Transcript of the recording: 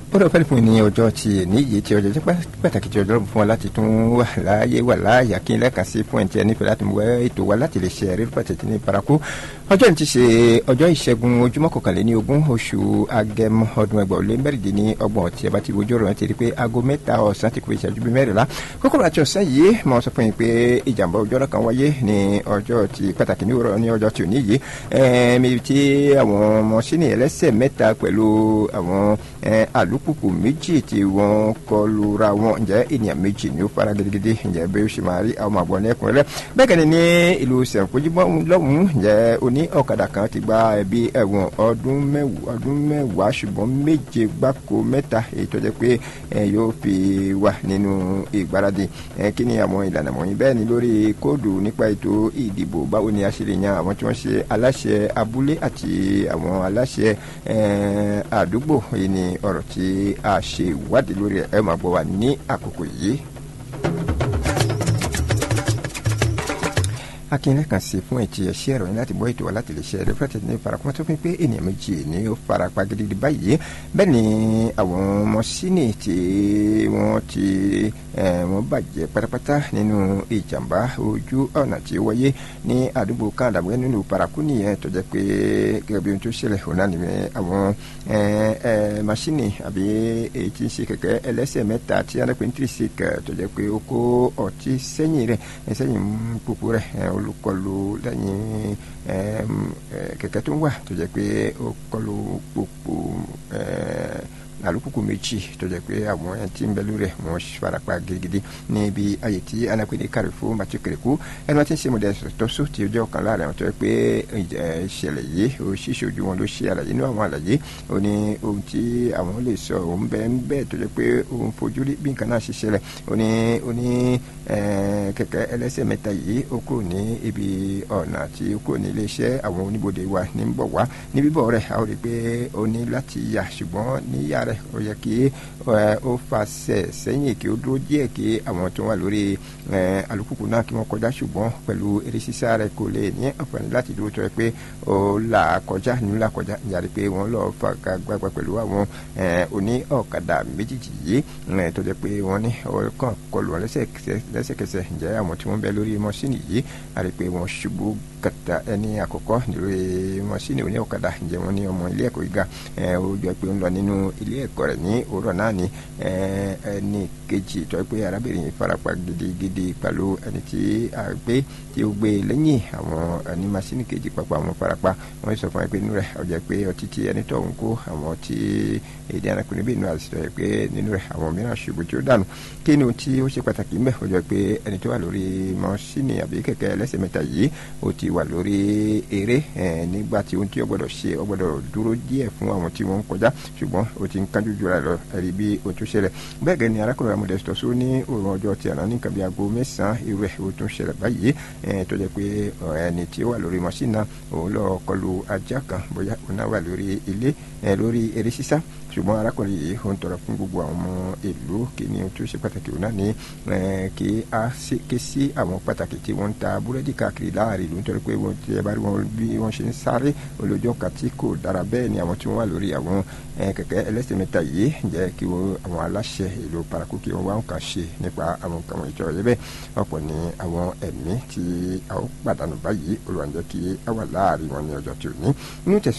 ó lọ fẹ́ẹ́ fún ní ọjọ́ ti níyì tí ọjọ́ tí pàtàkì tí ọjọ́ fún wa láti tún wà láàyè wà láàyè kí n lẹ́ẹ̀kan sí fún ẹ̀ǹtí ẹ̀ nífẹ̀ẹ́ láti mú ètò wa láti lè ṣe ẹ̀rí pàtàkì ní paraku ọjọ́ ní ti ṣe ọjọ́ ìṣẹ́gun ojúmọ́ kọkànléní ogún oṣù agẹmọ ọdún ẹgbàá lé mẹ́rìndín ní ọgbọ̀n tí ẹ bá ti wojú ọ̀rọ̀ ti rí pé aago mẹ́ta ọ̀sán ti kú ìṣẹ́jú bí mẹ́rìnlá kókòrò àti ọ̀sán yìí mo sọ fún yín pé ìjàmbá ojú ọ̀rọ̀ kan wáyé ní ọjọ́ ti pàtàkì ní òwúrọ̀ ní ọjọ́ tí ò ní yìí ẹ̀ẹ́mi tí àwọn ọmọ sínú ẹlẹ́sẹ̀ mẹ́ta pẹ̀lú àwọn alùpùpù méjì tí wọ́n kọlu ra wọn ǹjẹ́ ènìyàn méjì ni ó fara gidigidi ǹjẹ́ bí ó ṣe máa rí àwọn àbọ̀ ní ẹ̀kúnrẹ́rẹ́ bẹ́ẹ̀ kẹ́ni ní ìlú sẹ̀ǹkójúmọ́ lọ́hùn-ún ǹjẹ́ oní ọ̀kadà kan ti gba ẹ̀bí ẹ̀wọ̀n ọdún mẹ́wàá ṣùgbọ́n méje gbáko mẹ́ta èyí tó jẹ́ pé yóò fi wà nínú ìgbáradì kí ni àwọn ìlànà wọ̀nyí bẹ́ẹ̀ ni lórí kóòdù nípa ètò ìdìbò báwo ni a ṣe lè yan àwọn tí wọ́n ṣe aláṣẹ abúlé àti àwọn aláṣẹ àdúgbò yìí ni ọ̀rọ̀ tí a ṣe ìwádìí lórí ẹ̀ máa gbọ́ wa ní àkókò yìí. akínyẹlẹ kan sí fún ẹtì ẹṣẹ ẹrọ yín láti bọ ètò wa láti lè ṣe ẹrẹ fẹtẹ ní farakuma tó fi pé ènìyàn méjì ní ó farapa gidigidi báyìí bẹ́ẹ̀ ni àwọn ọmọ sínì tí wọ́n ti wọ́n bàjẹ́ pátápátá nínú ìjàmbá ojú ọ̀nà tí ó wáyé ní àdúgbò kàndàbọ̀ nínú paraku nìyẹn tó jẹ́ pé gẹ́gẹ́ bí ohun tó ṣẹlẹ̀ òun náà ni àwọn masini àbí èyí tí ń ṣe kẹ̀kẹ́ ẹlẹ́sẹ̀ mẹ́ta tí wọ́n pè ní tírísìkì tó jẹ́ pé ó kó ọtí sẹ́yìn rẹ̀ sẹ́yìn púpù rẹ̀ olùkọlù lẹ́yìn kẹ̀kẹ́ tó ń wà tó jẹ́ pé ó kọlù pòpò alùpùpù méjì tó jẹ́ pé àwọn ẹni tí ń bẹ lórí ẹ̀ wọ́n farapa gidigidi níbi ayé tí anapẹ̀lẹ̀ kàrífù matthew kẹrìkù ẹni wọ́n ti ń ṣe mọ̀dẹ́ tọ́sọ́ tí ó jẹ́ ọ̀kan láàrin àwọn tó yẹ pé ìṣẹ̀lẹ̀ yìí ó ṣíṣe ojú wọn ló ṣe àlàyé inú àwọn àlàyé ó ní ohun tí àwọn lè sọ òun bẹ́ẹ̀ ń bẹ́ẹ̀ tó jẹ́ pé òun fojú rí bí nǹkan náà ṣe ṣẹlẹ̀ ó ní ó ní kẹ̀kẹ́ ẹlẹ́sẹ̀ mẹ́ta yìí ó kúrò ní ibi ọ̀nà tí ó kúrò ní iléeṣẹ́ àwọn oníbodè wa ní ń bọ̀ wá ní bíbọ̀ rẹ̀ a ó rí i pé ó ní láti yà ṣùgbọ́n níyà rẹ̀ ó yẹ kí ó fàṣẹ sẹ́yìn kí ó dúró díẹ̀ kí àwọn tó wà lórí alùpùpù náà kí wọ́n kọjá ṣùgbọ́n pẹ̀lú eré sísá rẹ̀ kò lè ní àǹfààní láti dúró tó yẹ pé ó là kọjá nínú là kọjá ìyàrí pé wọ́n lọ fàgà gbàgbà pẹ̀lú àwọn oní ọ̀kadà méjìjì yìí tó jẹ́ pé wọ́n ní ọkàn kọlù wọn lẹ́sẹ̀kẹsẹ̀ ǹjẹ́ àwọn tí wọ́n bẹ lórí mọ́ṣíìnì yìí àrí pé wọ́n ṣubú kàtà ẹni àkọ́kọ́ lórí mọ́ṣíìnì oní ọ̀kadà ǹjẹ́ wọ́n ní ọmọ ilé ẹ̀kọ́ gíga ó jọ pé ń lọ nínú ilé ẹ̀kọ́ rẹ̀ ní òwúrọ̀ náà ni ẹni kejì tó pé arábìnrin yìí farapa gidigidi pẹ̀lú ẹni tí a gbé tí ó gbé lẹ́yìn àwọn ẹni mọ́ṣíìnì kejì papọ̀ àwọn farapa wọ́n sọ fún ẹ pé inú rẹ̀ ó jẹ́ pé ọtí tí ẹni tó ń kó àwọn tí èdè arákùnrin bí inú àti sọ pé nínú rẹ̀ àwọn mìíràn ṣubú tí ó dànù kí ni ohun tí ó ṣe pàtàkì ń bẹ̀ ó jẹ́ pé ẹni tó wà lórí mọ́ṣíìnì àbí kẹ̀kẹ́ ẹlẹ́sẹ̀ mẹ́ta yìí ó ti wà lórí eré nígbà tí ohun tí ó gbọ́dọ̀ ṣe ó gbọ́dọ̀ dúró díẹ̀ fún àwọn tí wọ́n ń kọjá ṣùgbọ́n ó ti ń kánjú jura lọ ẹ̀rí bí ohun tó ṣẹlẹ̀ bẹ́ẹ̀ gẹ́ ni arákùnrin amúdẹ́sítọ́ só ní òòrùn ọjọ́ ti àná nìkan bí aago mẹ́sàn-án irú ẹ̀ ó tún ṣẹlẹ̀ báyìí tó jẹ́ pé ẹni tí ó wà lórí mọ́ṣíìnì náà òun lọ kọlu ajá kan bóyá òun náà wà lórí ilé lórí eré sísá ṣùgbọ́n arákùnrin yìí ó ń tọrọ fún gbogbo àwọn ọmọ ìlú kí ni ohun tó ṣe pàtàkì òun náà ní kí a ké sí àwọn pàtàkì tí wọ́n ń ta búrẹ́dì káàkiri láàrin ìlú nítorí pé wọ́n ti ẹ bá rí wọn bí wọ́n ṣe ń sáré olójó kan tí kò dára bẹ́ẹ̀ ni àwọn tí wọ́n wà lórí àwọn kẹ̀kẹ́ ẹlẹ́sẹ̀ mẹ́ta yìí jẹ́ kí àwọn aláṣẹ ìlú paraku kí wọ́n wá ń kàn ṣe nípa àwọn nǹkan wọ̀nyí tó yẹ bẹ́ẹ̀ ọ̀pọ̀ ni àwọn ẹ̀mí tí a ó pàdánù báyìí olùwànjẹ́ kí a wà láàrin wọn ní ọjọ́ tí ò ní